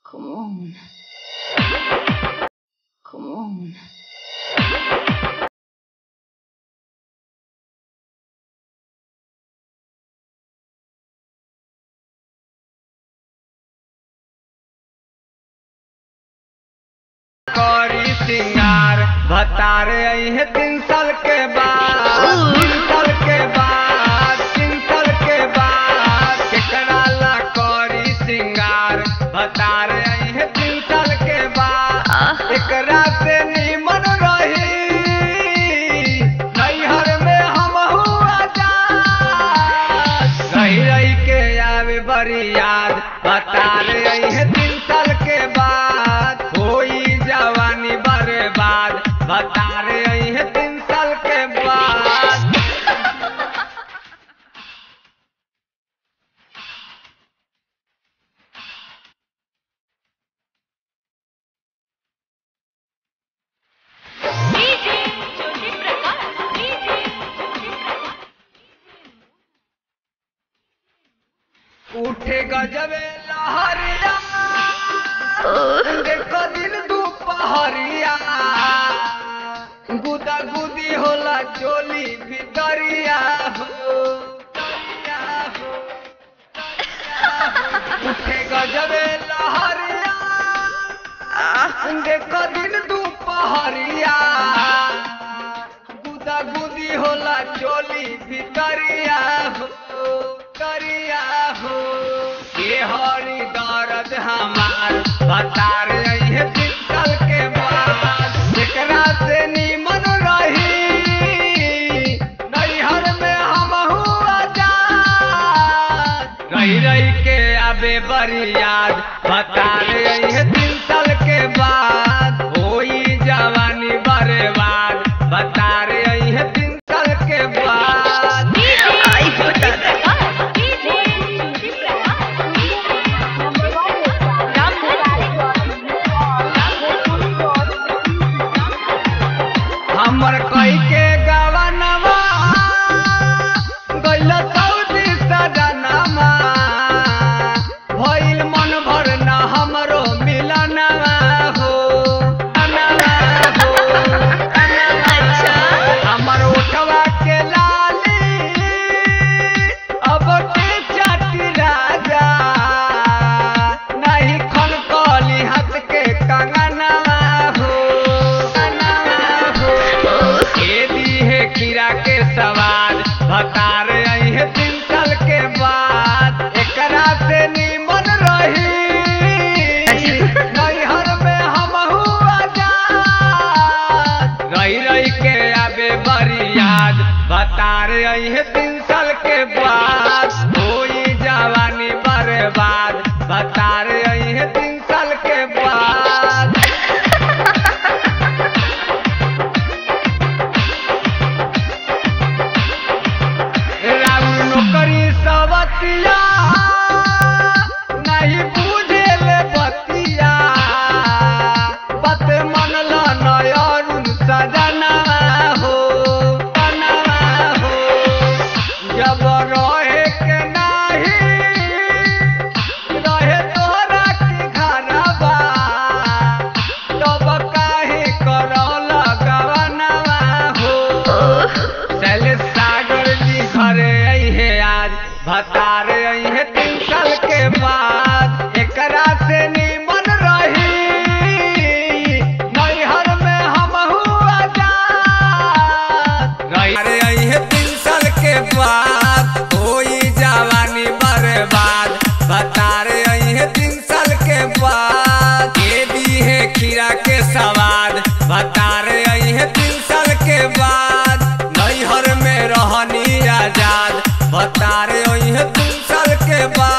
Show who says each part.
Speaker 1: Come on. Come on.
Speaker 2: करी सिंगार भतारे है तीन साल के बाद तीन साल के बाद तीन साल के बाद केकरा ला करी सिंगार भतारे है तीन साल के बाद एकरा से निमन रही नैहर में हम हुआ रही रही के आवे बड़ी याद भतारे है तीन साल के बाद कोई जवानी बर्बाद भतारे है तीन साल के बाद
Speaker 3: डीजे ज्योति प्रकाश डीजे ज्योति प्रकाश
Speaker 2: उठे गजबे लहरिया देखो दिन दुपहरिया गुदा गुदी होला चोली भितरिया हो तरिया हो, तरिया हो। उठे गजबे लहरिया देखो दिन दुपहरिया गुदा गुदी होला चोली भितरिया हो करिया हो ये हरी दर्द हमार बता रही है पिस्तल के बाद एकरा से निमन रही नैहर में हम हुआ जा रही रही के आबे बड़ी याद बता रही है तीन साल के बाद होई जवानी बर्बाद बता रही है तीन साल के बाद
Speaker 3: डीजे ज्योति प्रकाश डीजे ज्योति
Speaker 2: हमर कई के गवनवा गइल सऊदी सजनवा भइल मन भर न हमरो मिलनवा हो अनवा हो अच्छा हमर उठवा के लाली अब के चाटी राजा नहीं खन कली हाथ के कंगनवा हो कंगनवा हो के दी है खीरा के सवाद बता रही है तीन साल के बाद एकरा से निमन रही नैहर में हम हुआ जा रही रही के आबे बड़ी याद बता रही है तीन साल के बाद होई जवानी बर्बाद बता रही है तीन साल के बाद राउर नौकरी सवतिया नहीं बुझेले बतिया बत मनल नयरुन सजना हो सजना हो जब रहे के नाही रहे तोरा के घरवा तब काहे करल गवनवा हो शैलेश सागर जी घरे आई है आज बता रही है तीन साल के बाद एकरा से निमन रही नैहर में हम हुआ जा रही आई है तीन साल के बाद कोई जवानी बर्बाद बता रही है तीन साल के बाद ये दी है खीरा के सवाद बता रही है तीन साल के बाद नैहर में रहनी आजाद बता रही है तीन साल के बाद